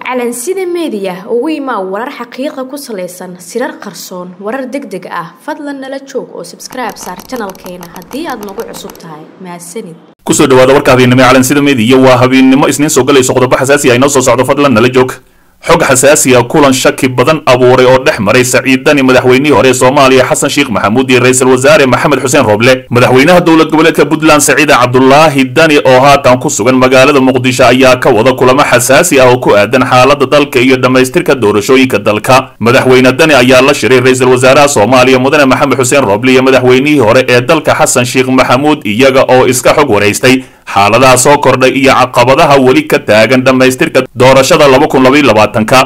calansida meediya ugu imaa warar xaqiiqa ku salaysan sirar qarsoon warar deg deg ah fadlan nala joog oo sabskribe saar janalkeena haddii aad nagu cusub tahay mahadsanid kusoo dhawaada warka habeennimo ee calansida meediya waa habeennimo isniin soo galayso qodobo xasaasi ah inoo soo socdo fadlan nala joog xog xasaasiya kulan shaki badan abuuray oo dhex maray saciid dani madaxweynihii hore ee soomaaliya xasan sheekh maxamuud iyo ra-iisul wasaare maxamed xuseen rooble madaxweynaha dowlad goboleedka puntland saciida cabdulaahi dani oo haatan ku sugan magaalada muqdisho ayaa ka wada kulamo xasaasi ah oo ku aadan xaalada dalka iyo dhammaystirka doorashooyinka dalka madaxweyne dani ayaa la shiray ra-iisul wasaaraha soomaaliya mudane maxamed xuseen rooble iyo madaxweynihii hore ee dalka xasan sheekh maxamuud iyaga oo iska xog waraystay xaaladaha soo kordhay iyo caqabadaha weli ka taagan dhammaystirka doorashada laba kun labaiyo labaatanka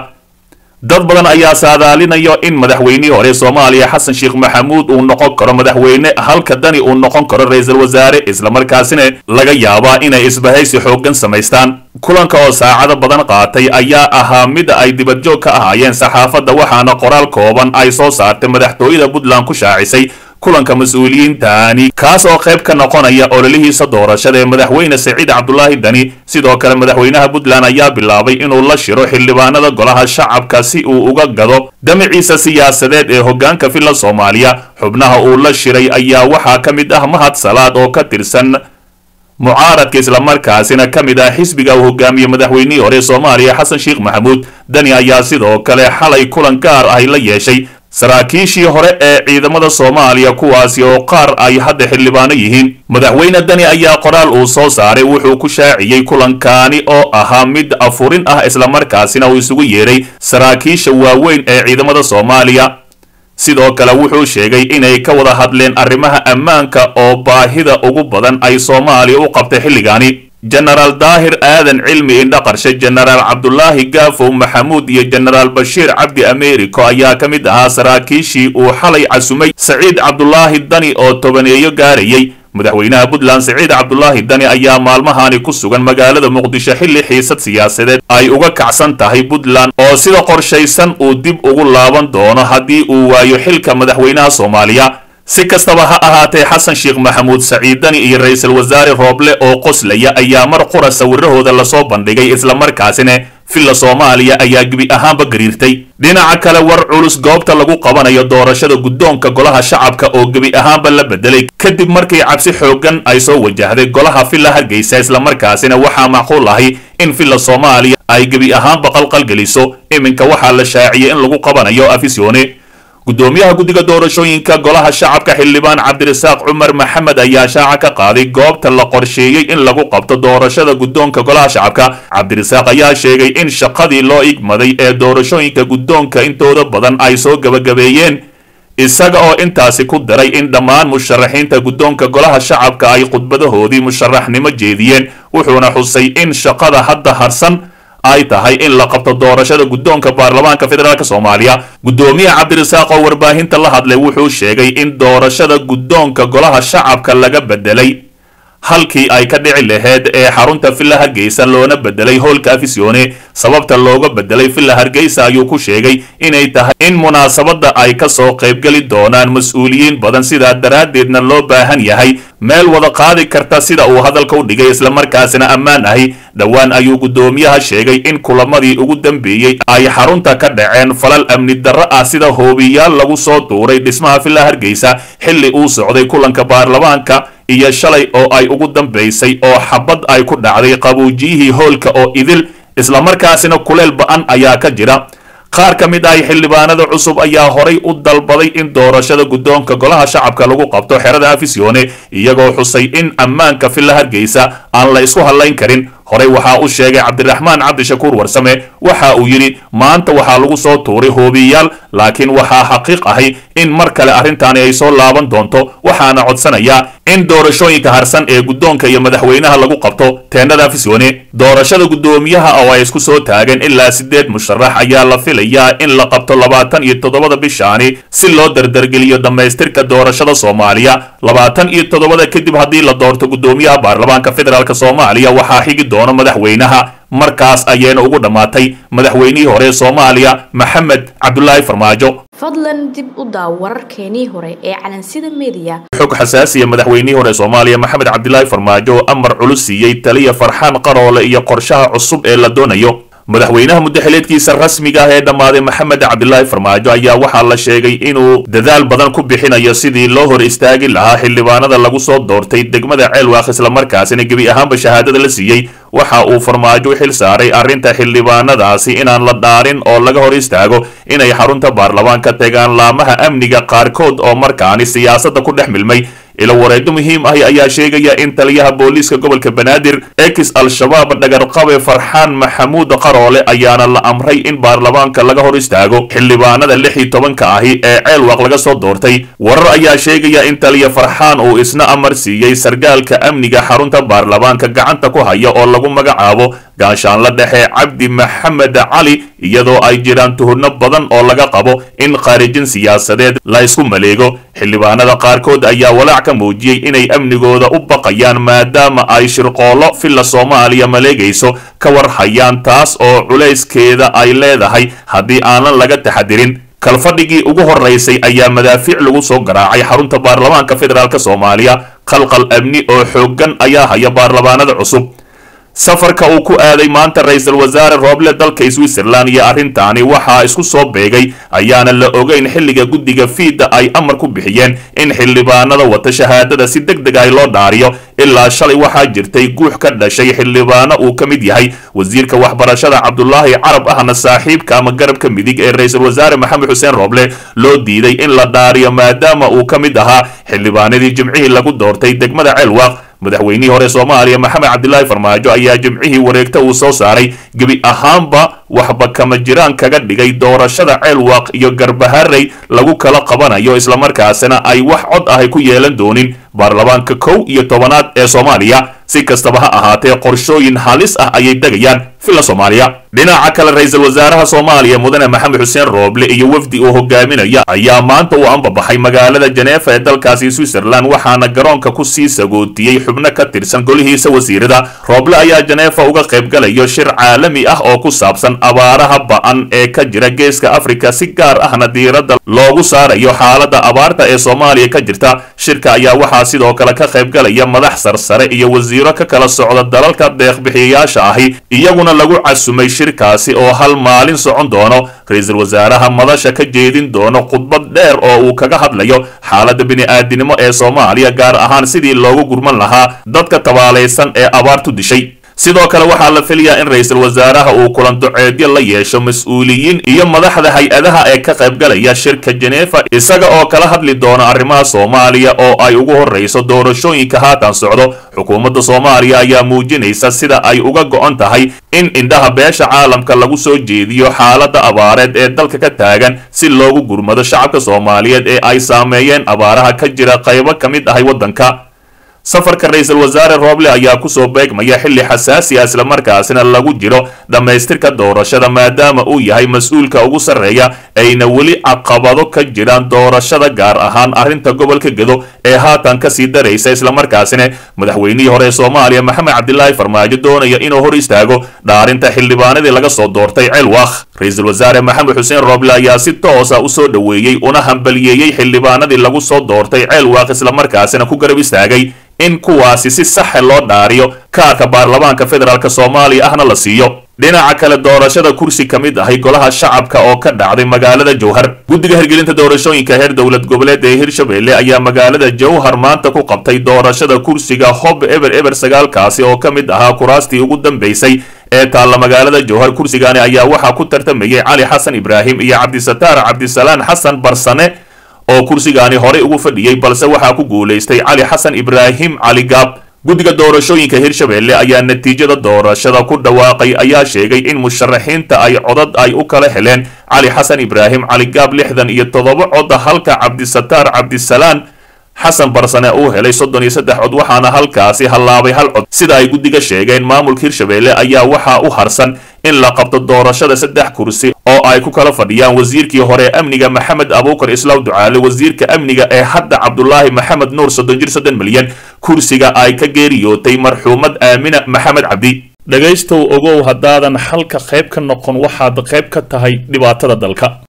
dad badan ayaa saadaalinayo in madaxweynihii hore soomaaliya xasan sheekh maxamuud uu noqon karo madaxweyne halka dani uu noqon karo ra-iisul wasaare islamarkaasina laga yaabaa inay isbahaysi xooggan samaystaan kulanka oo saacado badan qaatay ayaa ahaa mid ay dibadjoog ka ahaayeen saxaafadda waxaana qoraal kooban ay soo saartay madaxtooyada puntland ku shaacisay kulanka mas-uuliyiintani kaas oo qayb ka noqonaya ololihiisa doorashada ee madaxweyne saciid cabdulaahi dani sidoo kale madaxweynaha puntland ayaa bilaabay inuu la shiro xildhibaanada golaha shacabka si uu uga gado damaciisa siyaasadeed ee hoggaanka villa soomaaliya xubnaha uu la shiray ayaa waxaa ka mid ah mahad salaad oo ka tirsan mucaaradka islamarkaasina ka mid ah xisbiga uu hogaamiye madaxweynihii hore soomaaliya xasan sheekh maxamuud dani ayaa sidoo kale xalay kulan gaar ahy la yeeshay saraakiishii hore ee ciidamada soomaaliya kuwaasi oo qaar ay hadda xildhibaano yihiin madaxweyne dani ayaa qoraal uu soo saaray wuxuu ku shaaciyey kulankaani oo ahaa mid afurin ah islamarkaasina uu isugu yeedhay saraakiisha waaweyn ee ciidamada soomaaliya sidoo kale wuxuu sheegay inay ka wada hadleen arrimaha ammaanka oo baahida ugu badan ay soomaaliya u qabtay xilligaani jenaraal daahir aadan cilmi indhaqarshe jenaraal cabdulaahi gaafow maxamuud iyo jenaraal bashiir cabdi americo ayaa ka mid ahaa saraakiishii uu xalay casumay saciid cabdulaahi dani oo tobaneeyo gaarayay madaxweynaha puntland saciid cabdulaahi dani ayaa maalmahani ku sugan magaalada muqdisho xilli xiisad siyaasadeed ay uga kacsan tahay puntland oo sida qorshaysan uu dib ugu laaban doono haddii uu waayo xilka madaxweynaha soomaaliya si kastaba ha ahaatee xasan sheekh maxamuud saciid dani iyo ra-iisul wasaare rooble oo qoslaya ayaa mar qura sawirahooda lasoo bandhigay islamarkaasina villa soomaaliya ayaa gebi ahaanba gariirtay dhinaca kale war culus goobta lagu qabanayo doorashada guddoonka golaha shacabka oo gebi ahaanba la bedelay kadib markii cabsi xooggan ay soo wajahday golaha villa hargeysa islamarkaasina waxaa macquul ahi in villa soomaaliya ay gebi ahaanba qalqalgeliso iminka waxaa la shaaciyay in lagu qabanayo afisyoone guddoomiyaha guddiga doorashooyinka golaha shacabka xildhibaan cabdirasaaq cumar maxamed ayaa shaaca ka qaaday goobta la qorsheeyey in lagu qabto doorashada guddoonka golaha shacabka cabdirasaaq ayaa sheegay in shaqadii loo igmaday ee doorashooyinka guddoonka intooda badan ay soo gabagabeeyeen isaga oo intaasi ku daray in dhammaan musharaxiinta guddoonka golaha shacabka ay khudbadahoodii musharaxnimo jeediyeen wuxuuna xusay in shaqada hadda harsan ay tahay in la qabto doorashada guddoonka baarlamaanka federaalk soomaaliya guddoomiye cabdirasaaq oo warbaahinta la hadlay wuxuu sheegay in doorashada guddoonka golaha shacabka laga bedelay halkii ay ka dhici laheyd ee xarunta villa hargeysa loona bedelay howlka afisyoone sababta looga bedelay villa hargeysa ayuu ku sheegay inay tahay in munaasabadda ay ka soo qaybgeli doonaan mas-uuliyiin badan sidaa daraaddeedna loo baahan yahay meel wada qaadi karta sida uu hadalka u dhigay islamarkaasina ammaan ahi dhowaan ayuu guddoomiyaha sheegay in kulamadii ugu dambeeyey ay xarunta ka dhaceen falal amni darro ah sida hoobiyaal lagu soo duuray dhismaha villa hargeysa xilli uu socday kulanka baarlamaanka iyo shalay oo ay ugu dambaysay oo xabad ay ku dhacday qabuujiyihii hoolka oo idil islamarkaasina kuleel ba-an ayaa ka jira qaar ka mid ah xildhibaanada cusub ayaa horay u dalbaday in doorashada guddoonka golaha shacabka lagu qabto xerada afisyoone iyagoo xusay in ammaanka villa hargeysa aan la isku hadlayn karin horey waxaa u sheegay cabdiraxmaan cabdishakuur warsame waxa uu yidhi maanta waxaa lagu soo tuuray hoobiyaal laakiin waxaa xaqiiq ahi in mar kale arrintaani ay soo laaban doonto waxaana codsanayaa in doorashooyinka harsan ee guddoonka iyo madaxweynaha lagu qabto teendhada afisyoone doorashada guddoomiyaha oo ay isku soo taageen ilaa siddeed musharax ayaa la filayaa in la qabto labaatan iyo toddobada bishaani si loo dardargeliyo dhammaystirka doorashada soomaaliya labaatan iyo toddobada kadib haddii la doorto guddoomiyaha baarlamaanka federaalk soomaaliya waxaa xigi doono madaxweynaha markaas ayayna ugu dhammaatay madaxweynihii hore ee soomaaliya maxamed cabdulaahi farmaajo fadlan dib u daaw wararkeenii hore ee calansida meediya xog xasaasiya madaxweynihii hore soomaaliya maxamed cabdilaahi farmaajo oo amar culus siiyey taliya farxaan qaroole iyo qorshaha cusub ee la doonayo madaxweynaha muddaxileedkiisa rasmiga ah ee dhammaaday maxamed cabdilaahi farmaajo ayaa waxaa la sheegay inuu dadaal badan ku bixinayo sidii loo hor istaagi lahaa xildhibaanada lagu soo doortay degmada ceelwaaq islamarkaasina gebi ahaanba shahaadada la siiyey waxa uu farmaajo u xil saaray arrinta xildhibaanadaasi inaan la dhaarin oo laga hor istaago inay xarunta baarlamaanka tegaan laamaha amniga qaarkood oo markaani siyaasadda ku dhex milmay ilo wareedo muhiim ahi ayaa sheegaya in taliyaha booliiska gobolka banaadir ex al-shabaab dhagarqabe farxaan maxamuud qaroole ayaana la amray in baarlamaanka laga hor istaago xildhibaanada lix iyo tobanka ahi ee ceelwaaq laga soo doortay warar ayaa sheegaya in taliya farxaan uu isna amar siiyey sargaalka amniga xarunta baarlamaanka gacanta ku haya oo lagu magacaabo gaashaanla dhexe cabdi maxamed cali iyadoo ay jiraan tuhurno badan oo laga qabo in khaarijin siyaasadeed la isku maleego xildhibaanada qaarkood ayaa walaac ka muujiyey inay amnigooda u baqayaan maadaama ay shirqoollo filla soomaaliya maleegayso ka war hayaan taas oo culayskeeda ay leedahay haddii aanan laga taxadirin kalfadhigii ugu horeysay ayaa madaafiic lagu soo garaacay xarunta baarlamaanka federaalk soomaaliya qalqal amni oo xooggan ayaa haya baarlamaanada cusub safarka uu ku aaday maanta ra-iisul wasaare rooble dalka switzerland iyo arrintaani waxaa isku soo beegay ayaana la ogeyn xilliga guddiga fiida ay amar ku bixiyeen in xildhibaanada wata shahaadada si deg deg ay loo dhaariyo ilaa shalay waxaa jirtay guux ka dhashay xildhibaano uu ka mid yahay wasiirka waxbarashada cabdulaahi carab ahna saaxiibka ama garabka midig ee ra-iisul wasaare maxamed xuseen rooble loo diiday in la dhaariyo maadaama uu ka mid ahaa xildhibaanadii jimcihii lagu doortay degmada ceelwaaq madaxweynihii hore soomaaliya maxamed cabdilaahi farmaajo ayaa jimcihii wareegta uu soo saaray gebi ahaanba waxba kama jiraan kaga dhigay doorashada ceelwaaq iyo garbaharey lagu kala qabanayo islamarkaasina ay wax cod ahay ku yeelan doonin baarlamaanka kow iyo tobanaad ee soomaaliya si kastaba ha ahaatee qorshooyin halis ah ayay degayaan filla soomaaliya dhinaca kale ra-iisul wasaaraha soomaaliya mudane maxamed xuseen rooble iyo wafdi uu hogaaminaya ayaa maanta u ambabaxay magaalada jeneefa ee dalkaasi switzerland waxaana garoonka ku sii sagootiyey xubno ka tirsan golihiisa wasiirada rooble ayaa jeneefa uga qaybgalayo shir caalami ah oo ku saabsan abaaraha ba-an ee ka jira geeska afrika si gaar ahna diiradda loogu saarayo xaalada abaarta ee soomaaliya ka jirta shirka ayaa waxaa sidoo kale ka qaybgalaya madax sarsare iyo wasiiro ka kala socda dalalka deeqbixiyayaasha ahi iyaguna lagu casumay shirkaasi oo hal maalin socon doono ra-iisul wasaaraha madasha ka jeedin doono khudbad dheer oo uu kaga hadlayo xaaladda bini-aadinimo ee soomaaliya gaar ahaan sidii loogu gurman lahaa dadka tabaalaysan ee abaartu dishay sidoo kale waxaa la filayaa in ra-iisul wasaaraha uu kulan duceedyo la yeesho mas-uuliyiin iyo madaxda hay-adaha ee ka qaybgalaya shirka jeneefa isaga oo kala hadli doona arrimaha soomaaliya oo ay ugu horreyso doorashooyinka haatan socdo xukuumadda soomaaliya ayaa muujinaysa sida ay uga go-on tahay in indhaha beesha caalamka lagu soo jeediyo xaaladda abaareed ee dalka ka taagan si loogu gurmado shacabka soomaaliyeed ee ay saameeyeen abaaraha ka jira qaybo ka mid ahay waddanka safarka ra-iisul wasaare rooble ayaa kusoo beegmaya xilli xasaasi ah islamarkaasina lagu jiro dhammaystirka doorashada maadaama uu yahay mas-uulka ugu sarreeya ayna weli caqabado ka jiraan doorashada gaar ahaan arrinta gobolka gedo ee haatan kasii daraysa islamarkaasina madaxweynihii hore ee soomaaliya maxamed cabdilaahi farmaajo doonaya inuu hor istaago dhaarinta xildhibaanadii laga soo doortay ceelwaaq ra-iisul wasaare maxamed xuseen rooble ayaa si toosa usoo dhoweeyey una hambaliyeeyey xildhibaanadii lagu soo doortay ceelwaaq islamarkaasina ku garab istaagay in kuwaasi si saxa loo dhaariyo kaarka baarlamaanka federaalk soomaaliya ahna la siiyo dhinaca kale doorashada kursi ka mid ahay golaha shacabka oo ka dhacday magaalada jowhar guddiga hirgelinta doorashooyinka heer dowlad goboleed ee hirshabelle ayaa magaalada jowhar maanta ku qabtay doorashada kursiga hob eber eber sagaalkaasi oo ka mid ahaa kuraastii ugu dambeysay ee taalla magaalada jowhar kursigaani ayaa waxaa ku tartamayay cali xasan ibraahim iyo cabdisataar cabdisalaan xasan barsane oo kursigaani horey ugu fadhiyey balse waxaa ku guulaystay cali xasan ibraahim cali gaab guddiga doorashooyinka hirshabelle ayaa natiijada doorashada ku dhawaaqay ayaa sheegay in musharaxiinta ay codad ay u kala heleen cali xasan ibraahim cali gaab lixdan iyo toddoba cod halka cabdisataar cabdisalaan xasan barsane uu helay soddon iyo saddex cod waxaana halkaasi hallaabay hal cod sida ay guddiga sheegeen maamulka hirshabelle ayaa waxaa u harsan in la qabto doorashada saddex kursi oo ay ku kala fadhiyaan wasiirkii hore amniga maxamed abuukar islaaw ducaale wasiirka amniga ee hadda cabdulaahi maxamed nuur soddon jir soddon milyan kursiga ay ka geeriyootay marxuumad aamina maxamed cabdi dhegaystow ogow haddaadan xalka qayb ka noqon waxaad qayb ka tahay dhibaatada dalka